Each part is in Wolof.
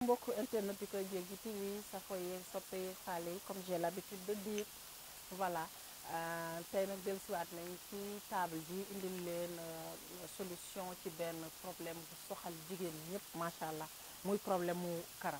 mbokk internet di koy jéggi TV safo yeeg soppe yeeg xaale yi comme j'ai l'habitude de dire voilà tey nag dellusiwaat nañ ci table ji indil leen solution ci benn problème bu soxal jigéen ñëpp macha allah muy problème mu karaw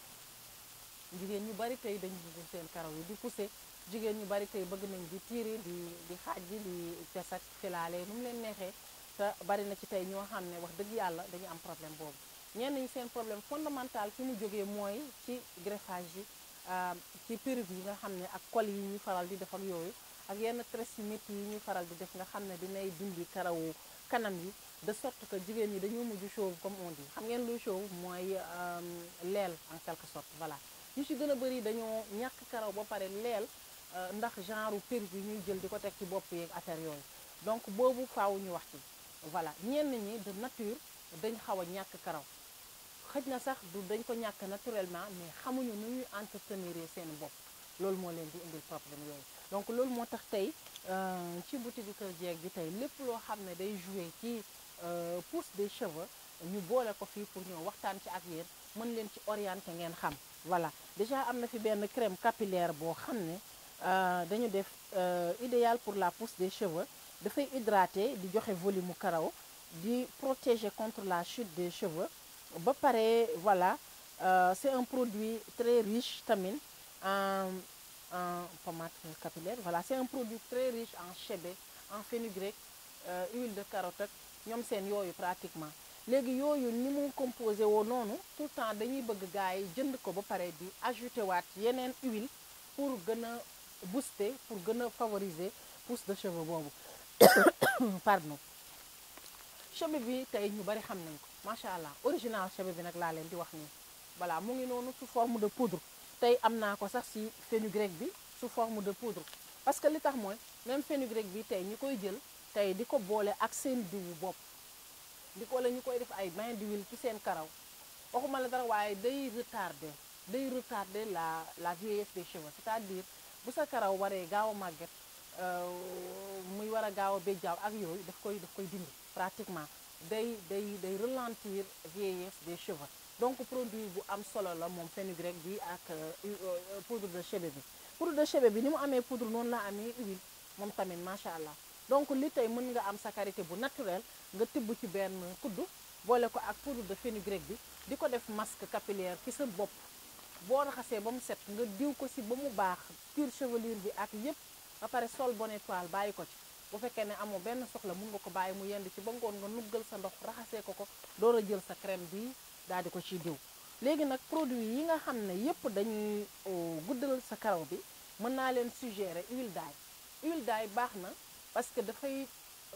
jigéen ñu bari tey dañ bëgg seen karaw yi di pousser jigéen ñu bari tey bëgg nañ di tiiri di di xaaj di tes ak filaale nu mu leen neexee te bari na ci tey ñoo xam ne wax dëgg yàlla dañu am problème boobu ñenn ñi seen problème fondamental fi mu jógee mooy ci greffage yi ci perruque yi nga xam ne ak col yi ñuy faral di def ak yooyu ak yenn tresses yu métti yi ñuy faral di def nga xam ne dinay dindi karawu kanam yi de sorte que jigéen ñi dañoo mujj chauve comme on dit xam ngeen luy chauve mooy leel en quelque sorte voilà ñu ci gën a bëri dañoo ñàkk karaw ba pare leel ndax genre perruque yi ñuy jël di ko teg ci bopp yeeg affaire yooyu donc boobu faaw ñu wax ci voilà ñenn ñi de nature dañ xaw a ñàkk karaw xëj na sax du dañ ko ñàkk naturellement mais xamuñu nu ñuy entretenir seen bopp loolu moo leen di indil problème yooyu donc loolu moo tax tey ci boutique Kër Jeeg bi tey lépp loo xam ne day jouer ci pousse des cheveux ñu boole ko fii pour ñoo waxtaan ci ak yéen mën leen ci orienter ngeen xam voilà déjà am na fi benn crème capillaire boo xam ne dañu def idéal pour la pousse des cheveux dafay hydrater di joxe volume mu karaw di protéger contre la chute des cheveux ba pare voilà c'est un produit très riche tamit en en pommade capillaire voilà c'est un produit très riche en chébé en fenugrec huile de carotte ak ñoom seen yooyu pratiquement léegi yooyu ni mu composé woo noonu tout le temps dañuy bëgg gars yi jënd ko ba pare di ajouté waat yeneen huile pour gën a booster pour gën a favoriser pousse de cheveux boobu pardon cheveux bi tey ñu bari xam nañ ko macha allah original cheveux bi nag laa leen di wax nii voilà mu ngi noonu sous forme de poudre tey am naa ko sax ci fenugrec bi sous forme de poudre parce que li tax mooy même fenugrec bi tey ñi koy jël tey di ko boole ak seen diwu bopp di ko la ñu koy def ay bain d'huile ci seen karaw waxuma la dara waaye day retarder day retarder la la vieillesse des cheveux c'est-à-dire bu sa karaw waree gaaw a màgget muy war a gaaw a béjjaaw ak yooyu daf koy daf koy dindi pratiquement day day day ralentir vieillesse des cheveux donc produit bu am solo la moom fenugrec bi ak poudre de chébé bi poudre de chébé bi ni mu amee poudre noonu la amee huile moom tamit macha allah donc li tey mën nga am sa karité bu naturel nga tibb ci benn kuddu boole ko ak poudre de fenugrec bi di ko def masque capillaire ci sa bopp boo raxasee ba mu set nga diw ko si ba mu baax cuir chevelure bi ak yépp ba pare sol bonnet toile bàyyi ko ci bu fekkee ne amoo benn soxla mun nga ko bàyyi mu yend ci ba ngoon nga nuggal sa ndox raxasee ko ko door a jël sa crème bi daal di ko ciy diw léegi nag produit yi nga xam ne yépp dañuy guddal sa karaw bi mën naa leen suggérer huile d'ail huile d'ail baax na parce que dafay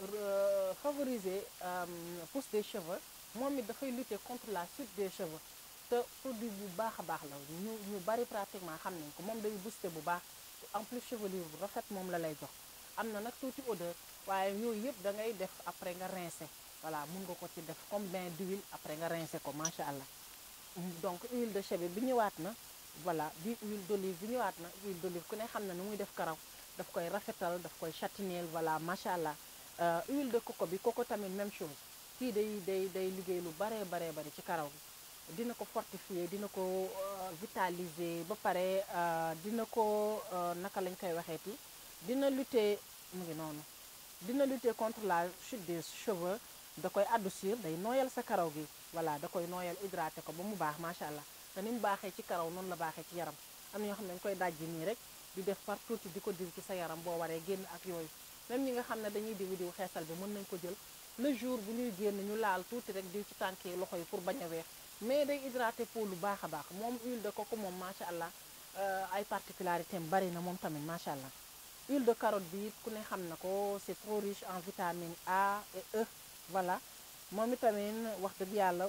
favoriser pousse des cheveux moom it dafay lutter contre la chute des cheveux te produit bu baax a baax la ñu ñu bari pratiquement xam nañ ko moom day booster bu baax en plus chevelure bu rafet moom la lay jox am na nag tuuti odeur waaye yooyu yëpp da ngay def après nga rincer voilà mun nga ko ci def comme bain d'huile après nga rincer ko macha allah donc huile de chébé bi ñëwaat na voilà bi huile d'olive bi ñëwaat na huile d'olive ku ne xam na nu muy def karaw daf koy rafetal daf koy châtineel voilà macha allah huile de coco bi coco tamit même chose kii day day day liggéey lu baree baree bari ci karaw gi dina ko fortifier dina ko vitaliser ba pare dina ko naka lañ koy waxeeti dina lutter mu ngi noonu dina lutter contre la chute des cheveux da koy adoucir day nooyal sa karaw gi voilà da koy nooyal hydraté ko ba mu baax macha allah te ni mu baaxee ci karaw noonu la baaxee ci yaram am na ñoo xam ne dañ koy dajji nii rek di def par tuuti di ko diw ci sa yaram boo waree génn ak yooyu même ñi nga xam ne dañuy diw diw xeesal bi mën nañ ko jël le jour bu ñuy génn ñu laal tuuti rek diw ci tànk yi loxo yi pour bañ a weex mais day hydraté peau lu baax a baax moom huile de coco moom macha allah ay particularité am bari na moom tamit macha allah huile de carotte bi ku ne xam na ko c'est trop riche en vitamine A et E voilà moom itamit wax dëgg yàlla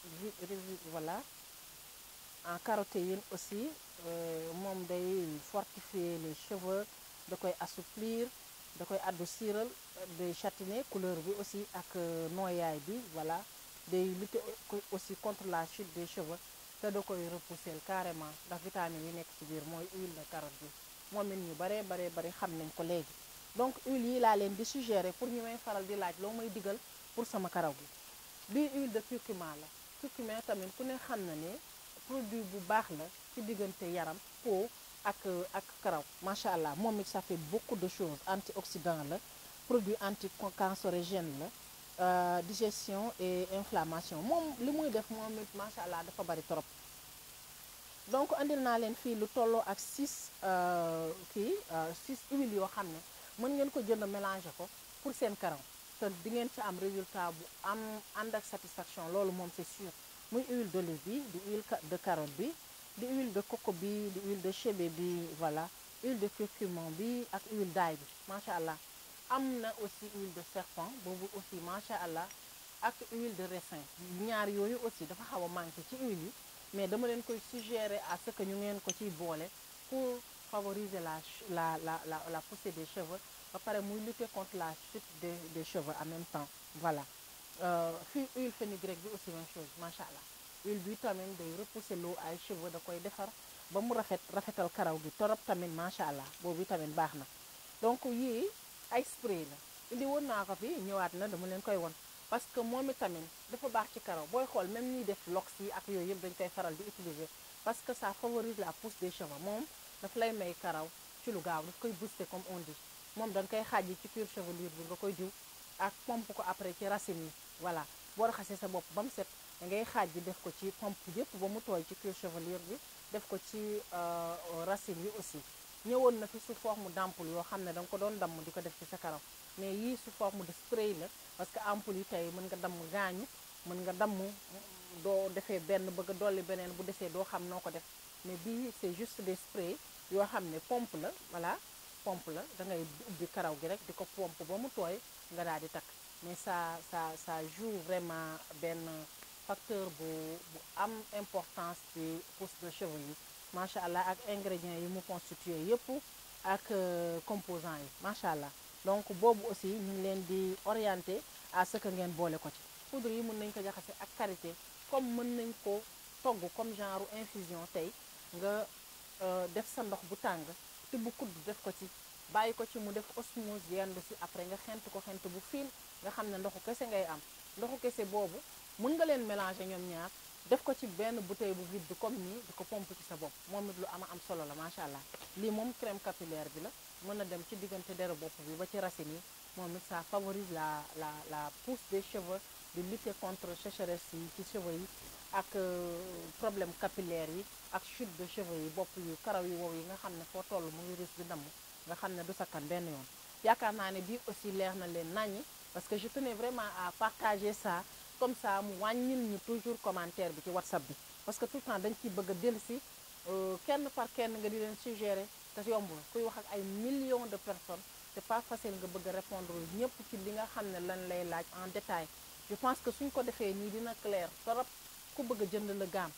voilà en carotéine aussi moom day fortifier les cheveux da koy assouplir da koy adouciral day châtiner couleur bi aussi ak nooyaay bi voilà day lutter aussi contre la chute des cheveux te da koy repousser carrément ndax vitamine yi nekk ci biir mooy huile de carotte bi moom it ñu baree baree bari xam nañ ko léegi donc huile yi laa leen di suggérer pour ñu may faral di laaj loo may digal pour sama karaw gi bii huile de curcuma la curcuma tamit ku ne xam na ne produit bu baax la ci diggante yaram peau ak ak karaw macha allah moom it ça fait beaucoup de choses antioxydant la produit anticancérigène la digestion et inflammation moom li muy def moom it macha allah dafa bari trop donc andil naa leen fii lu tolloo ak six kii six huiles yoo xam ne mën ngeen ko jënd mélanger ko pour seen karaw te di ngeen ci am résultat bu am ànd ak satisfaction loolu moom c'est sûr muy huile d'olive bi di huile de carotte bi di huile de coco bi di huile de chébé bi voilà huile de curcuma bi ak huile d'ail bi macha allah am na aussi huile de serpent boobu aussi macha allah ak huile de raisin ñaar yooyu aussi dafa xaw a manqué ci huile yi mais dama leen koy suggérer à ce que ñu ngeen ko ciy boole pour favoriser la la la la la poussée des cheveux ba pare muy lutter contre la chute des des cheveux en même temps voilà fii huile fenugrec bi aussi même chose macha allah huile bi tamit day repousser l'eau ay cheveux da koy defar ba mu rafet rafetal karaw gi torop tamit macha allah boobu tamit baax na donc yii ay spray la indi woon naa ko fi ñëwaat na dama leen koy won parce que moom itamit dafa baax ci karaw booy xool même ñuy def lox yi ak yooyu yëpp dañ koy faral di utiliser parce que ça favorise la pousse des cheveux moom daf lay may karaw ci lu gaaw daf koy booster comme on dit moom dañ koy xaaj ci cuir chevelure bi nga koy diw ak pompe ko après ci racine yi voilà boo raxasee sa bopp ba mu set da ngay xaaj def ko ci pompe yëpp ba mu tooy ci cuir chevelure bi def ko ci racine yi aussi ñëwoon na fi sous forme d'ampoule yoo xam ne da nga ko doon damm di ko def ci sa karaw mais yii sous forme de spray la parce que ampoule yi tey mën nga damm gaañu mën nga damm doo defee benn bëgg a dolli beneen bu desee doo xam noo ko def mais bii c'est juste des sprays yoo xam ne pompe la voilà pompe la da ngay ubbi karaw gi rek di ko pompe ba mu tooy nga daal di takk mais ça ça ça joue vraiment benn facteur bu bu am importance ci pousse de cheveux yi macha allah ak ingrédients yi mu constitué yëpp ak composants yi macha allah donc boobu aussi ñu ngi leen di orienté à ce que ngeen boole ko ci poudre yi mën nañ ko jaxase ak karité comme mën nañ ko togg comme genre infusion tey nga def sa ndox bu tàng tibb kudd def ko ci bàyyi ko ci mu def osmose yendu si après nga xent ko xent bu fiin nga xam ne ndoxu kese ngay am ndoxu kese boobu mën nga leen mélanger ñoom ñaar def ko ci benn bouteille bu vide comme nii di ko pompe ci sa bopp moom it lu ama am solo la macha allah lii moom crème capillaire bi la mën na dem ci diggante deru bopp bi ba ci racine yi moom it ça favorise la la la pousse des cheveux di lutter contre sécheresse yi ci cheveux yi ak problème capillaire yi ak chute de cheveux yi bopp yu karaw yu wow yi nga xam ne foo toll mu ngi risque di damm nga xam ne du sakkan benn yoon yaakaar naa ne bii aussi leer na leen naññi parce que je tenais vraiment à partager ça comme ça mu wàññil ñu toujours commentaire bi ci whatsapp bi parce que tout le temps dañ ciy bëgg a dellu si kenn par kenn nga di leen suggérer te yombul kuy wax ak ay millions de personnes c'est pas facile nga bëgg a répondre ñëpp ci li nga xam ne lan lay laaj en détail je pense que suñ ko defee nii dina clair torop ku bëgg a jënd la gaam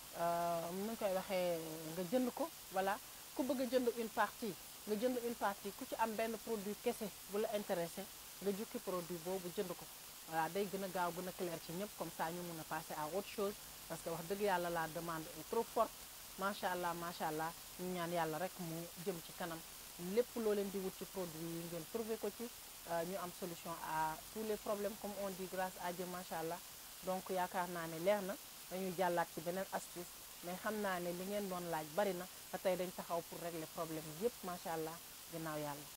mu ngi koy waxee nga jënd ko voilà ku bëgg a jënd une partie nga jënd une partie ku ci am benn produit kese bu la intéressé nga jukki produit boobu jënd ko voilà day gën a gaaw gën a clair ci ñëpp comme ça ñu mun a passer à autre chose parce que wax dëgg yàlla la demande est trop forte macha allah macha allah ñu ñaan yàlla rek mu jëm ci kanam lépp loo leen di wut ci produit yi ngeen trouver ko ci ñu am solution à tous les problèmes comme on dit grâce à Dieu macha allah donc yaakaar naa ne leer na dañuy jàllaat ci beneen astuce mais xam naa ne li ngeen doon laaj bari na te tey dañ taxaw pour régler problème yépp macha allah ginnaaw yàlla